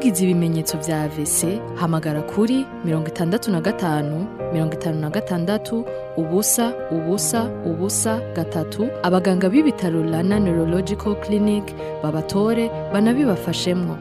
ugize ibimenyetso vya AVC hamagara kuri mirongo itandatu na gatanu mirongo itanu na gatandatu ubusa ubusa ubusa gatatu abaganga b'ibitaro Rana Neurological Clinic babatore banabibafashemwo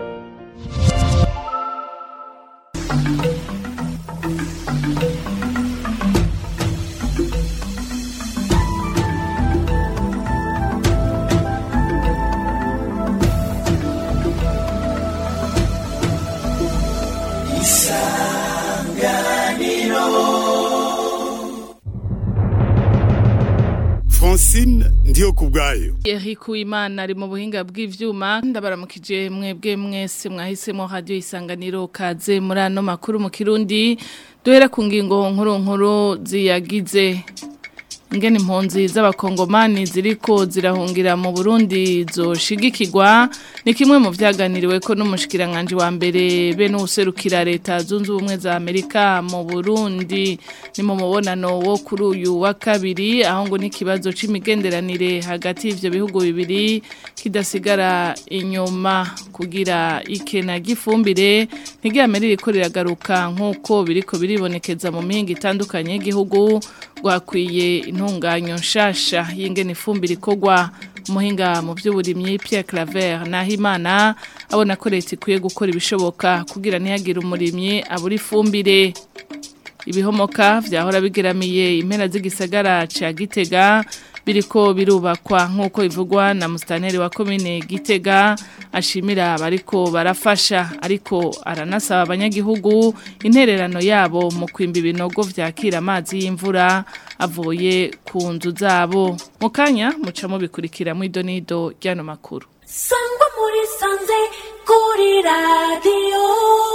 Francine ndiyo kubwayo Eric Uwimana ari mu buhinga bw'ivyuma ndabaramukije mwebwe mwese mwahisemo radio isanganiro kaze muri ano makuru mu Kirundi duhera ku ngingo nkuru nkuru ziyagize ingene impunzi z'abakongomani ziriko zirahungira mu Burundi zoshigikirwa ni kimwe mu vyaganiriwe ko n'umushikiranganje wa mbere be n'userukira leta zunze ubumwe za Amerika mu Burundi ni mu mubonano wo kuri uyu wa kabiri aho ngo n'ikibazo c'imigenderanire hagati y'ivyo bihugu bibiri kidasigara inyuma kugira ikena gifumbire ntiryamere ririko riragaruka nk'uko biriko biribonekeza mu mihinga itandukanye y'igihugu rwakwiye intunganyo nshasha y'ingene ifumbire ikorwa umuhinga mu by'uburimyi Pierre Claver Nahimana abona ko leta ikwiye gukora ibishoboka kugira ntihagire umurimyi abura ifumbire ibihomoka vyahora bigeramiye impera z'igisagara ca Gitega biriko birubakwa nk'uko bivugwa na mustaneri wa komine Gitega ashimira abariko barafasha ariko aranasaba abanyagihugu intererano yabo mu kwimba ibinogo vyakira amazi y'imvura avuye ku nzu zabo mu kanya mucamo bikurikira mu idonido ry'ano makuru sangwa muri sanze kuri radiyo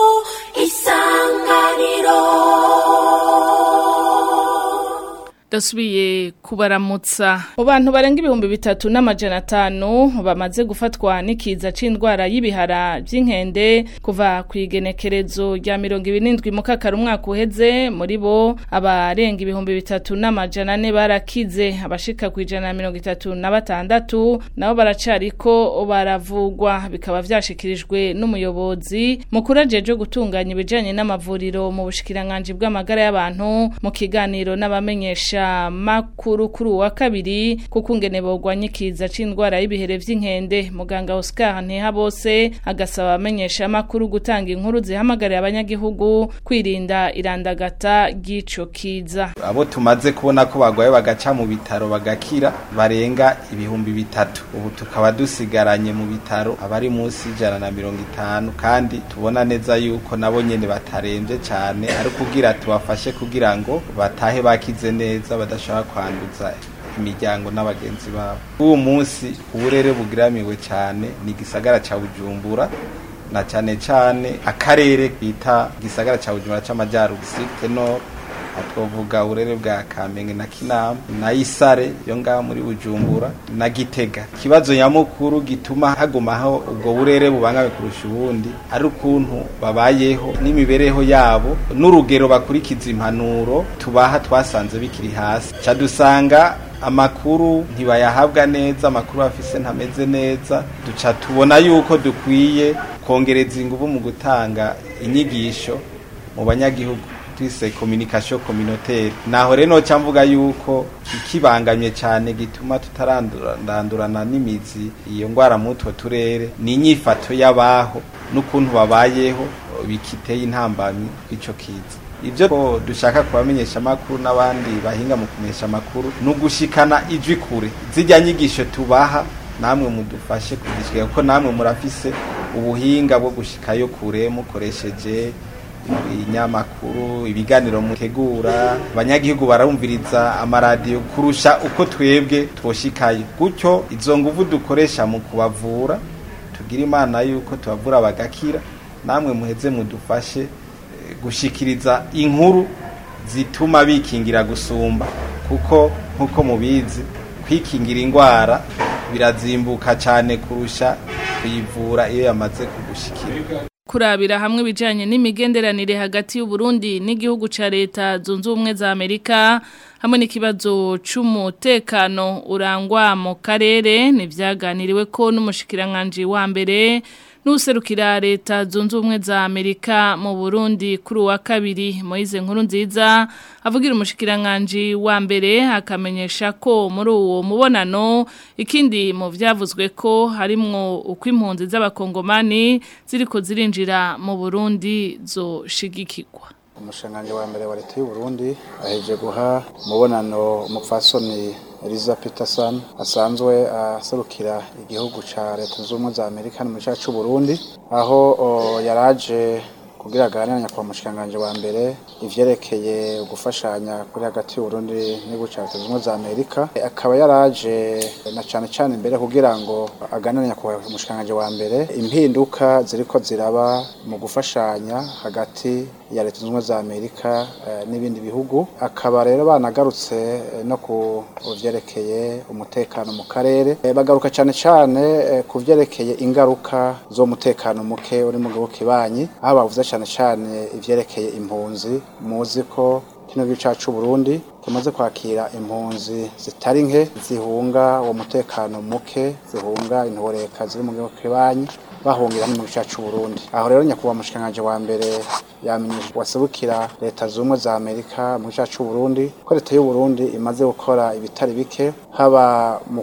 isanganiro dasubiye kubaramutsa mu bantu barenga ibihumbi bitatu n'amajana atanu bamaze gufatwa n'ikiza c'indwara y'ibihara by'inkende kuva ku igenekerezo rya mirongo ibiri n'indwi mu kakaro umwaka uheze muri bo abarenga ibihumbi bitatu n'amajana ane barakize abashika ku ijana na mirongo itatu na batandatu nabo baracariko baravugwa bikaba vyashikirijwe n'umuyobozi mukuru ajeje gutunganya ibijanye n'amavuriro mu bushikiranganji bw'amagara y'abantu mu kiganiro n'abamenyesha makuru kuri uwa kabiri kuko ingene bogwanya ikiza c'indwara y'ibihere vy'inkende muganga Oscar Ntihabose agasaba abamenyesha makuru gutanga inkuru zihamagarira abanyagihugu kwirinda irandagata ry'ico kiza abo tumaze kubona ko bagwaye bagaca mu bitaro bagakira barenga ibihumbi bitatu ubu tukaba dusigaranye mu bitaro abari munsi y'ijana na mirongo itanu kandi tubona neza yuko nabo nyene bataremvye cane ari kugira tubafashe kugira ngo batahe bakize neza badashobora kwanduza imiryango n'abagenzi babo uwo munsi uburere bugiramiwe cyane ni igisagara ca bujumbura na cyane cyane akarere bita igisagara ca bujumbura c'amajyaruguru site nord twavuga uburere bwa kamenge na kinama na isare yo ngaho muri bujumbura na gitega ikibazo nyamukuru gituma hagumaho ubwo burere bubangame kurusha ubundi ari ukuntu babayeho n'imibereho yabo n'urugero bakurikiza impanuro tubaha twasanze bikiri hasi ca dusanga amakuru ntibayahabwa neza amakuru bafise ntameze neza duca tubona yuko dukwiye kongereza ingufu mu gutanga inyigisho mu banyagihugu twise communication communautaire naho rero noca mvuga yuko ikibangamye cyane gituma tutarandurana n'imizi iyo ngwara mu utwo turere ni inyifato y'abaho n'ukuntu babayeho bikiteye intambamyi ico kiza ibyo ko dushaka kubamenyesha amakuru n'abandi bahinga mu kumenyesha amakuru ni ugushikana ijwi kure zijya nyigisho tubaha namwe mudufashe kuzishika kuko namwe murafise ubuhinga bwo gushikayo kure mukoresheje inyamakuru ibiganiro mutegura abanyagihugu barumviriza amaradiyo kurusha uko twebwe twoshikaye gutyo izo nguvu dukoresha mu kubavura tugira imana yuko tubavura bagakira namwe muheze mudufashe gushikiriza inkuru zituma bikingira gusumba kuko nkuko mubizi kwikingira indwara birazimbuka cyane kurusha kuyivura iyo yamaze kugushikira kurabira hamwe ibijyanye n'imigenderanire hagati y'uburundi n'igihugu cya leta zunze ubumwe za amerika hamwe n'ikibazo cy'umutekano urangwa mu karere ntibyaganiriwe ko n'umushikiranganji wa mbere n'userukira leta zunze ubumwe za Amerika mu Burundi kuri wa kabiri Moize nkuru nziza avugira umushikiranganje wa mbere akamenyesha ko muri uwo mubonano ikindi mu vyavuzwe ko harimwo uko impunzi z'abakongomani ziriko zirinjira mu Burundi zo shigikirwa umushanganji wa mbere wa leta y'u Burundi aheje guha umubonano umupfasoni Eliza Peterson asanzwe aserukira igihugu ca leta z'ubumwe za Amerika no mu gice c'u Burundi aho yaraje kugira aganira nyakubahwa umushikiranganji wa mbere ivyerekeye gufashanya kuri hagati y'u Burundi n'igihugu ca leta z'ubumwe za Amerika akaba yaraje na cane cane imbere kugira ngo aganire nyakubahwa umushikiranganji wa mbere impinduka ziriko ziraba mu gufashanya hagati ya leta zunze za Amerika uh, n'ibindi bihugu akaba rero banagarutse uh, no ku vyerekeye umutekano mu karere e, bagaruka cyane cyane uh, ku vyerekeye ingaruka zo mutekano muke uri mu gihugu kibanyi aho bavuze cyane cyane ivyerekeye impunzi muzi ko kino gihugu cyacu Burundi kimaze kwakira impunzi zitari nke zihunga uwo mutekano muke zihunga intoreka ziri mu gihugu kibanyi bahungira mu gice cy'u Burundi aho rero nyakubahwa mushikanganje wa mbere yamenyesha wasubukira leta zumwe za Amerika mu gice cy'u Burundi ko leta y'u Burundi imaze gukora ibitari bike haba mu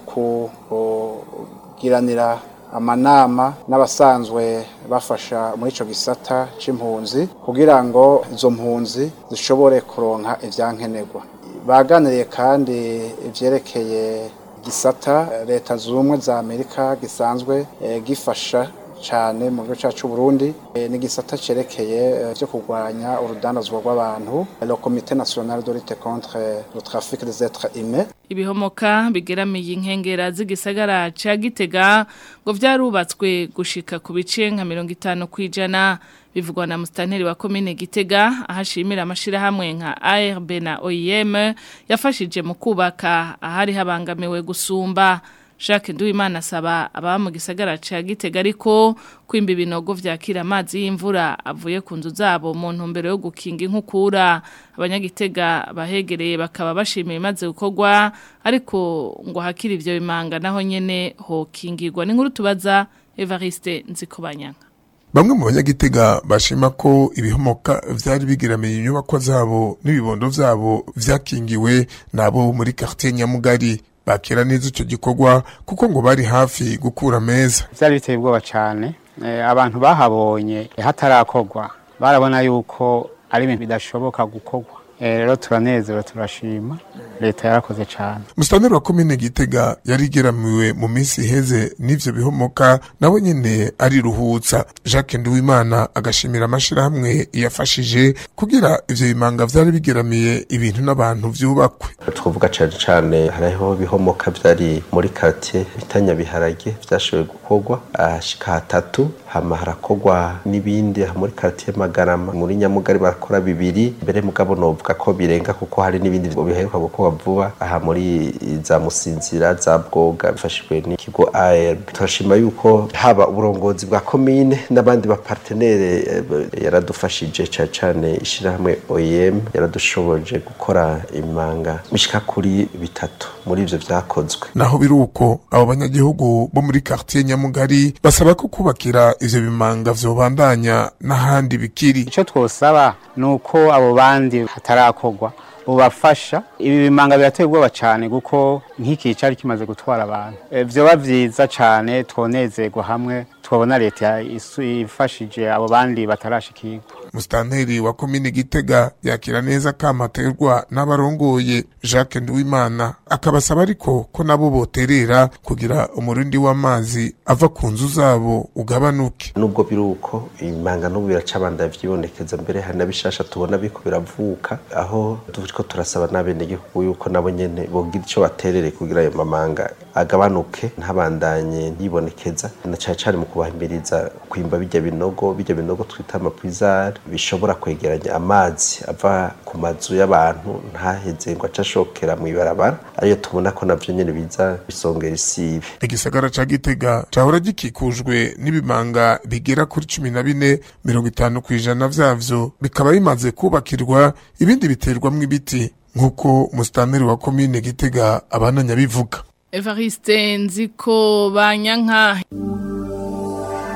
kugiranira amanama n'abasanzwe bafasha muri ico gisata c'impunzi kugira ngo izo mpunzi zishobore kuronka ivyankenerwa baganiriye kandi ivyerekeye gisata leta zumwe za Amerika gisanzwe e, gifasha cyane mu gice cyacu Burundi e, ni gisata cerekeye byo e, kurwanya urudandazwa rw'abantu le comité national de lutte contre le trafic des êtres humains ibihomoka bigeramiye inkengera z'igisagara ca Gitega ngo vyarubatswe gushika ku bice nka 50 kwijana bivugwa na mustanteri wa komine Gitega ahashimira amashira hamwe nka ARB na OIM yafashije mu kubaka ahari habangamiwe gusumba Jacques Nduwimana asaba aba mu gisagara ca Gitega ariko kwimba ibinogo vyakira amazi y'imvura avuye ku nzu zabo mu ntumbero yo gukinga inkukura abanyagitega bahegereye bakaba bashimiye maze gukorwa ariko ngo hakiri ivyo bimanga naho nyene hokingirwa n'inkuru tubaza Evariste Nzikobanyanga Bamwe mu banyagitega bashima ko ibihomoka vyari bigiramiye inyubako zabo n'ibibondo vyabo vyakingiwe nabo muri quartier Nyamugari bakira neza ico gikorwa kuko ngo bari hafi gukura meza vyari biteye ubwoba cane e, abantu bahabonye hatarakorwa barabona yuko ari ibintu bidashoboka gukorwa rero turanezerewe turashima leta yarakoze cyane Mustaneri wa komine Gitega yarigeramiwe mu minsi iheze n'ivyo bihomoka nawe nyene ariruhutsa Jacques Nduwimana agashimira amashirahamwe yafashije kugira ivyo bimanga vyari bigeramiye ibintu n'abantu vyubakwe twavuga cyane cyane hariho bihomoka vyari muri quartier bitanya biharage vyashoboye gukorwa ahashika hatatu hama harakorwa n'ibindi muri quartier Magarama muri Nyamugari barakora bibiri mbere mugabo novuga ko birenga kuko hari n'ibindi biheruka gukorwa vuba aha muri za musinzira za bwoga bifashijwe n'ikigo ARB turashima yuko haba uburongozi bwa komine n'abandi bapartenere yaradufashije cyane cyane ishirahamwe OEM yaradushoboje gukora imanga mishika kuri bitatu muri ivyo vyakozwe naho biruko abo banyagihugu bo muri quartier Nyamugari basaba ko kubakira ivyo bimanga vyobandanya n'ahandi bikiri ico twosaba nuko abo bandi hatarakorwa bubafasha ibi bimanga birateye ubwoba cyane kuko nk'iki cyari kimaze gutwara abantu vyoba vyiza cyane twonezerwa hamwe twabona leta ifashije abo bandi batarashikirwa Mustanteri wa komine Gitega yakira neza kamaterwa n'abarongoye Jacques Nduwimana akabasaba ariko ko nabo boterera kugira umurindi w'amazi ava ku nzu zabo ugabanuke nubwo biruko imanga n'ubu biracabanda vyibonekeza mbere hari nabishasha tubona biko biravuka aho turiko turasaba n'abenegihugu yuko nabo nyene bogira ico baterere kugira ayo mamanga agabanuke ntabandanye yibonekeza na cane cane mu kubahimiriza kwimba bijya binogo bijya binogo twita amapwizari bishobora kwegeranya amazi ava ku mazu y'abantu ntaheze ngo acashokera mu ibarabara ariyo tubona ko navyo nyene biza bisongera isibe igisagara ca Gitega cahora gikikujwe n'ibimanga bigera kuri cumi na bine mirongo itanu kw'ijana vyavyo bikaba bimaze kubakirwa ibindi biterwamwo ibiti nk'uko musitanteri wa komine Gitega abananya bivuga Evariste nziko banyanka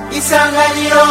isanganiro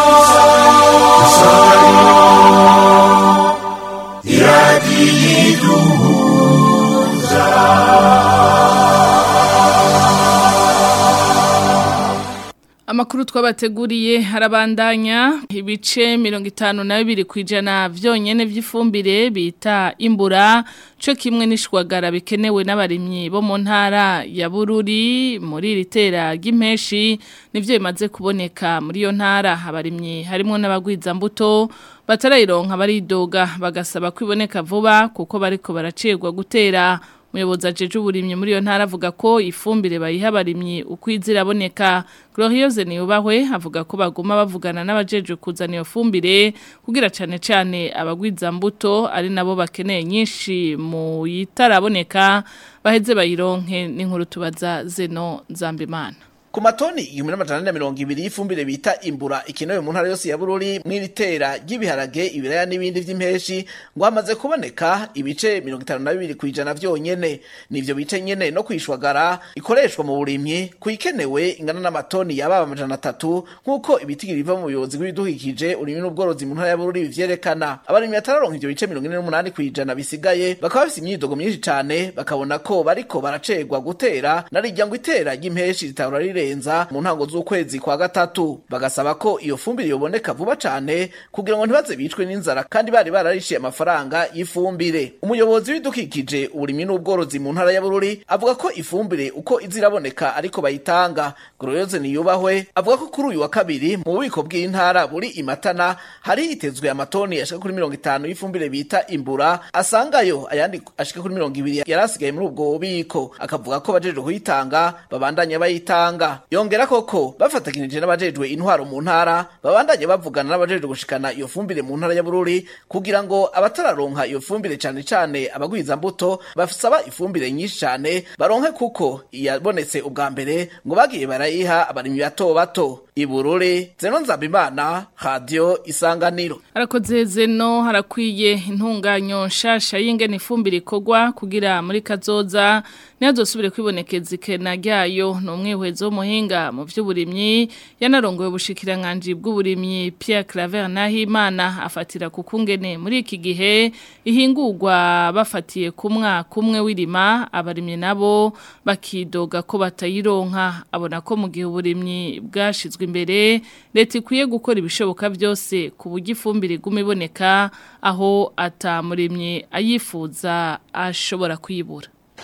Amakuru twabateguriye harabandanya ibice mirongo itanu na bibiri ku ijana vyonyene vy'ifumbire bita imbura co kimwe n'ishwagara bikenewe n'abarimyi bo mu ntara ya Bururi muri iri tera ry'impeshi nivyo bimaze kuboneka muri iyo ntara abarimyi harimo n'abagwiza mbuto batarayironka baridoga bagasaba kwiboneka vuba kuko bariko baracirwa gutera Umuyobozi ajeje uburimyi muri iyo ntara avuga ko ifumbire bayiha abarimyi ukwizira aboneka Glorieuse Niyubahwe avuga ko baguma bavugana n'abajeje kuzana iyo fumbire kugira cane cane abagwiza mbuto ari nabo bakeneye nyinshi mu yitaraboneka baheze bayironke n'inkuru tubaza Zeno Nzambimana Ku matoni igihumbi n'amajana ane na mirongo ibiri y'ifumbire bita imbura ikenewe mu ntara yose ya Bururi mw'iri tera ry'ibiharage ibiraya n'ibindi vy'impeshi ngo hamaze kuboneka ibice mirongo itanu na bibiri kw'ijana vyonyene nivyo bice nyene no kwishwagara ikoreshwa mu burimyi kuyikenewe ingana n'amatoni yababa amajana atatu nk'uko ibitigiri biva mu buyobozi bw'ibidukikije urimi n'ubworozi mu ntara ya Bururi bivyerekana abarimyi batararonka ivyo bice mirongo ine n'umunani kw'ijana bisigaye bakaba bafise imyidogo myinshi cane bakabona ko bariko baracegwa gutera narirya ngo itera ry'impeshi ritahora rirenza mu ntango z'ukwezi kwa gatatu bagasaba ko iyo fumbire yoboneka vuba cane kugira ngo ntibaze bicwe n'inzara kandi bari bararishiye amafaranga y'ifumbire umuyobozi w'ibidukikije uburimyi n'ubworozi mu ntara ya Bururi avuga ko ifumbire uko iziraboneka ariko bayitanga Glorioze Niyubahwe avuga ko kuri uyu wa kabiri mu bubiko bw'intara buri imatana hari hitezwe amatoni ashika kuri mirongo itanu y'ifumbire bita imbura asangayo ayandi ashika kuri mirongo ibiri yarasigaye muri ubwo bubiko akavuga ko bajejwe kuyitanga babandanya bayitanga yongera koko bafatanije n'abajejwe intwaro mu ntara babandanye bavugana n'abajejwe gushikana iyo fumbire mu ntara ya Bururi kugira ngo abatararonka iyo fumbire cane cane abagwiza mbuto basaba ifumbire nyinshi cane baronke kuko iyabonetse ubwa mbere ngo bagiye barayiha abarimyi bato bato ibururi zeno nzabimana radio isanganiro Harakoze zeno harakwiye intunganyo nshasha y'ingene ifumbire ikorwa kugira muri kazoza ntihazosubire kwibonekeza ikena ryayo ni umwihwezo w'umuhinga mu by'uburimyi yanarongoye ubushikiranganji bw'uburimyi Pierre Claver Nahimana afatira ku kungene muri iki gihe ihingurwa bafatiye ku mwaka umwe w'irima abarimyi nabo bakidoga ko batayironka abona ko mu gihe uburimyi bwashizwe imbere leta ikwiye gukora ibishoboka byose ku buryo ifumbire iguma iboneka aho atamurimyi ayifuza ashobora kuyibura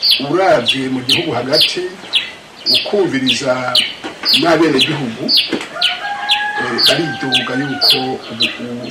uravye mu gihugu hagati ukumviriza n'abenegihugu eh, baridoga yuko ubu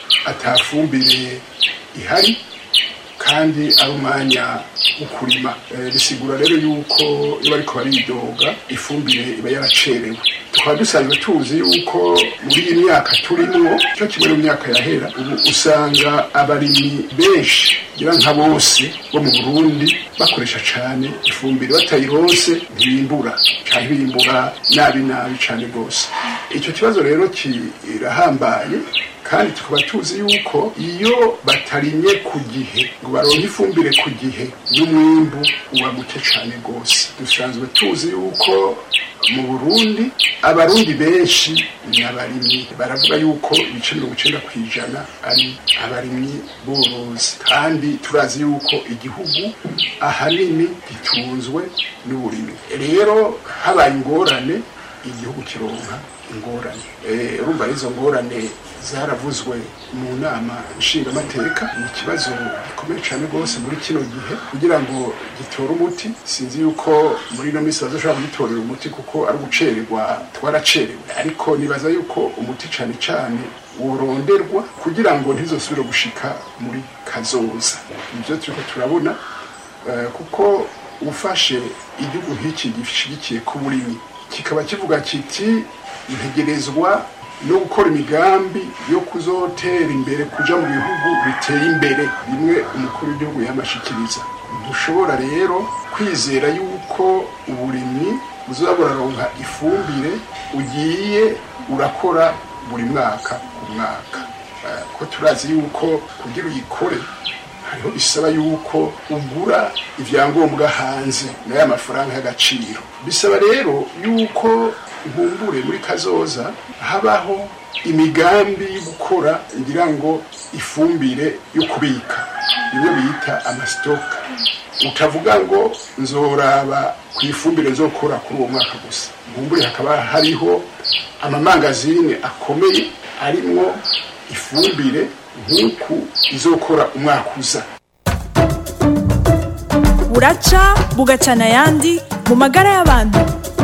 atafumbire ihari kandi ari umwanya wo kurima Eh, bisigura rero yuko iyo bariko baridoga ifumbire iba yaracerewe tukaba dusanzwe tuzi yuko muri iyi myaka turimwo cyo kimwe no mu myaka yahera ubu usanga abarimyi benshi ngira nka bose bo mu burundi bakoresha cane ifumbire batayironse ntibimbura canke bimbura nabi nabi cane rwose ico kibazo rero kirahambaye kandi tukaba tuzi yuko iyo batarimye ku gihe ngo baronke ifumbire ku gihe n'umwimbu uba muke cane rwose dusanzwe tuzi yuko mu burundi abarundi benshi ni abarimyi baravuga yuko ibice mirongo icenda ku ijana ari abarimyi borozi kandi turazi yuko igihugu ahanini gitunzwe n'uburimyi rero habaye ingorane igihugu kironka ingorane Eh, urumva izo ngorane zaravuzwe mu nama nshingamateka ni ikibazo gikomeye cyane rwose muri kino gihe kugira ngo gitore umuti sinzi yuko muri ino minsi bazoshobora kugitorera umuti kuko ari ugucererwa twaracerewe ariko nibaza yuko umuti cyane cyane woronderwa kugira ngo ntizosubire gushika muri kazoza ibyo turiko turabona eh, kuko ufashe igihugu nk'iki gishigikiye ku burimyi kikaba kivuga kiti ntegerezwa no gukora imigambi yo kuzotera imbere kuja mu bihugu biteye imbere bimwe umukuru w'igihugu yamashikiriza ntushobora rero kwizera yuko uburimyi buzoba buraronka ifumbire ugiye urakora buri mwaka ku mwaka Eh, ko turazi yuko kugira uyikore hariho bisaba yuko ugura ibyangombwa hanze nayo amafaranga y'agaciro bisaba rero yuko nkumbure muri kazoza habaho imigambi yo gukora ngira ngo ifumbire yo kubika bimwe bita amasitoka utavuga ngo nzoraba ku ifumbire nzokora kuri uwo mwaka gusa nkumbure hakaba hariho amamangazine akomeye arimwo ifumbire nk'uku izokora umwaka uza buraca bugacana ayandi mu magara y'abantu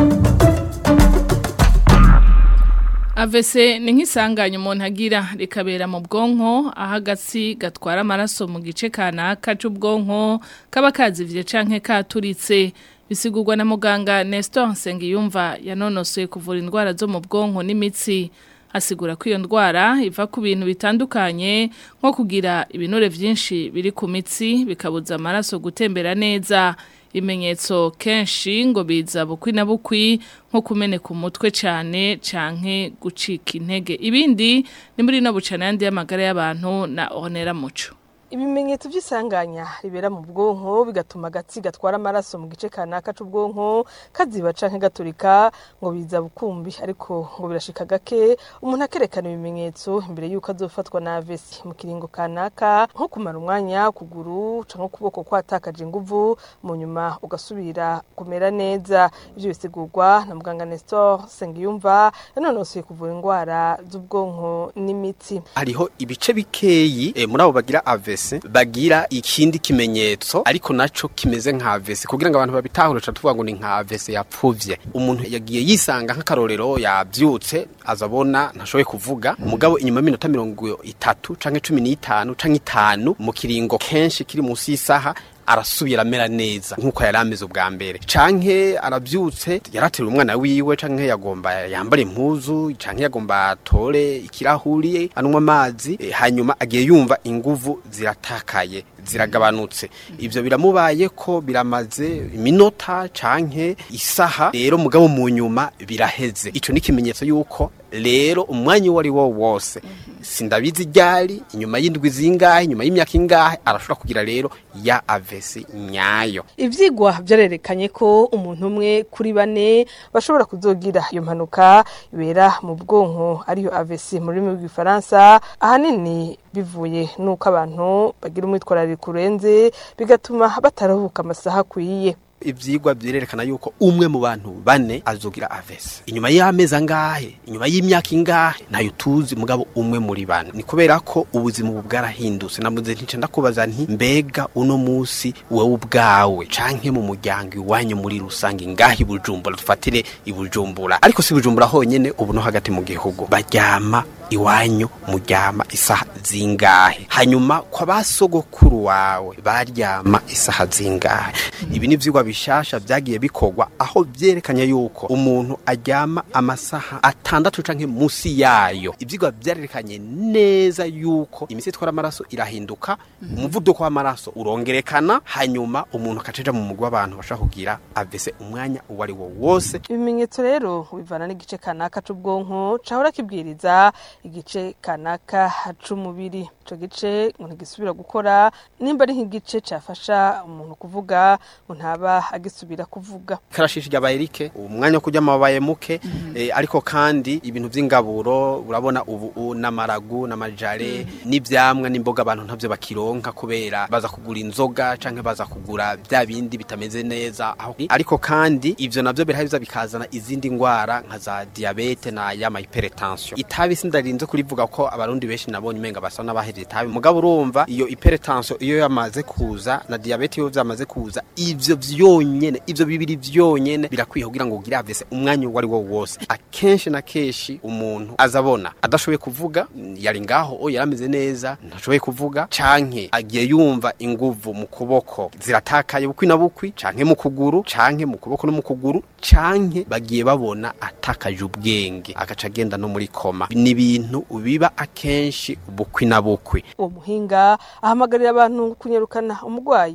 AVC ni nk'isanganya umuntu agira rikabera mu bwonko aho agatsi gatwara amaraso mu gice kanaka c'ubwonko kaba kazivye canke katuritse bisigurwa na muganga Nestor Nsengiyumva yanonosoye kuvura indwara zo mu bwonko n'imitsi asigura ko iyo ndwara iva ku bintu bitandukanye nko kugira ibinure vyinshi biri ku mitsi bikabuza amaraso gutembera neza ibimenyetso kenshi ngo biza bukwi na bukwi nko kumeneka umutwe cyane canke gucika intege ibindi ni muri no bucana yandi y'amagara y'abantu na Honera Muco ibimenyetso by'isanganya ribera mu bwonko bigatuma agatsi gatwara amaraso mu gice kanaka c'ubwonko kaziba canke gaturika ngo biza bukumbi ariko ngo birashika gake umuntu akerekana ibimenyetso imbere y'uko azofatwa na AVC mu kiringo kanaka nko kumara umwanya kuguru canke ukuboko kwatakaje inguvu mu nyuma ugasubira kumera neza ivyo bisigurwa na muganga Nestor Sengiyumva yanonosoye kuvura indwara z'ubwonko n'imitsi hariho ibice bikeyi eh, muri abo bagira AVC bagira ikindi kimenyetso ariko naco kimeze nka AVC kugira ngo abantu babitahure tuvuga ngo ni nka AVC yapfuvye umuntu yagiye yisanga nk'akarorero yavyutse azabona ntashoboye kuvuga mugabo inyuma y'iminota mirongo itatu canke cumi n'itanu canke itanu mu kiringo kenshi kiri munsi y'isaha arasubira amera neza nk'uko yari ameze ubwa mbere canke arabyutse yarateruye umwana wiwe canke yagomba yambara impuzu canke yagomba atore ikirahuri anywa amazi e, hanyuma agiye yumva inguvu ziratakaye ziragabanutse ivyo biramubaye ko biramaze iminota canke isaha rero mugabo mu nyuma biraheze ico ni ikimenyetso yuko rero umwanya uwo ari wo wose sindabizi ryari inyuma y'indwi zingahe inyuma y'imyaka ingahe arashobora kugira rero ya avesi nyayo ivyigwa vyarerekanye ko umuntu umwe kuri bane bashobora kuzogira iyo mpanuka ibera mu bwonko ariyo AVC mu rurimi rw'igifaransa ahanini bivuye nuko abantu bagira umwitwarariko urenze bigatuma bataruhuka amasaha akwiye ivyigwa byerekana yuko umwe mu bantu bane azogira avesi inyuma y'amezi angahe inyuma y'imyaka ingahe ntayo tuzi mugabo umwe muri bane ni kubera ko ubuzima ubu bwarahindutse namuze ntice ndakubaza nti mbega uno musi wowe ubwawe canke mu muryango iwanyu muri rusange ngahe i bujumbura dufatire i bujumbura ariko si bujumbura honyene ubu no hagati mu gihugu baryama iwanyu muryama isaha zingahe hanyuma kwa basogokuru wawe baryama isaha zingahe ibi ni vyigwa bishasha vyagiye bikorwa aho vyerekanye yuko umuntu aryama amasaha atandatu canke musi yayo ivyigwa vyarerekanye neza yuko imitsi itwara amaraso irahinduka umuvuduko w'amaraso urongerekana hanyuma umuntu akaceja mu mugwi w'abantu bashaka kugira avese umwanya uwo ari wo wose ibimenyetso rero bivana n'igice kanaka c'ubwonko cahora kibwiriza igice kanaka c'umubiri ico gice ngo ntigisubira gukora nimba ari nk'igice cafasha umuntu kuvuga ngo ntaba agisubira kuvuga karashishi ryabaye rike umwanya wo kurya amabaye muke eh, ariko kandi ibintu vy'ingaburo urabona ubu n'amaragu n'amajare n'ivyamwa n'imboga abantu ntavyo bakironka kubera baza kugura inzoga canke baza kugura vya bindi bitameze neza aho ariko kandi ivyo navyo biraheza bikazana izindi ngwara nka za diabete na yama hypertension itabi sindarinze kurivuga ko abarundi benshi nabonye umenga basa n'abahevye itabi mugabo urumva iyo hypertension iyo yamaze kuza na diabete iyo vyamaze kuza ivyo vyonyene ivyo bibiri vyonyene birakwiye kugira ngo ugire avese umwanya uwo ari wo wose akenshi na kenshi umuntu azabona adashoboye kuvuga yari ngaho o yarameze neza ntashoboye kuvuga canke agiye yumva inguvu mu kuboko ziratakaye bukwi na bukwi canke mu kuguru canke mu kuboko no mu kuguru canke bagiye babona atakaje ubwenge agaca agenda no muri koma ni ibintu biba akenshi bukwi na bukwi uwo muhinga ahamagarira abantu kunyarukana umurwayi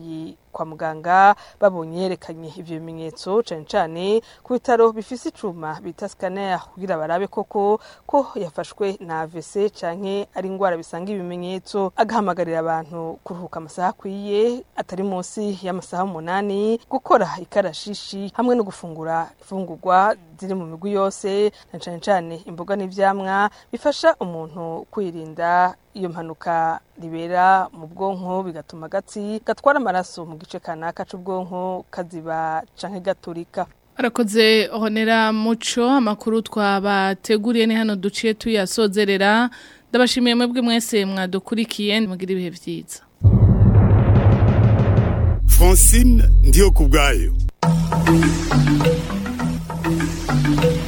kwa muganga babonye yerekanye ivyo bimenyetso cane cane ku bitaro bifise icuma bita scanner kugira barabe koko ko yafashwe na AVC canke ari ingwara bisanga ibimenyetso agahamagarira abantu kuruhuka amasaha akwiye atari munsi y'amasaha umunani gukora ikarashishi hamwe no gufungura ifungurwa ziri mu migwi yose na cane cane imboga n'ivyamwa bifasha umuntu kwirinda iyo mpanuka ribera mu bwonko bigatuma agatsi gatwara amaraso mu gice kanaka c'ubwonko kaziba canke gaturika Arakoze honera muco amakuru twabateguriye ni hano duciye tuyasozerera ndabashimiye mwebwe mwese mwadukurikiye mugira ibihe vyiza Francine ndiyo kubwayo Thank you.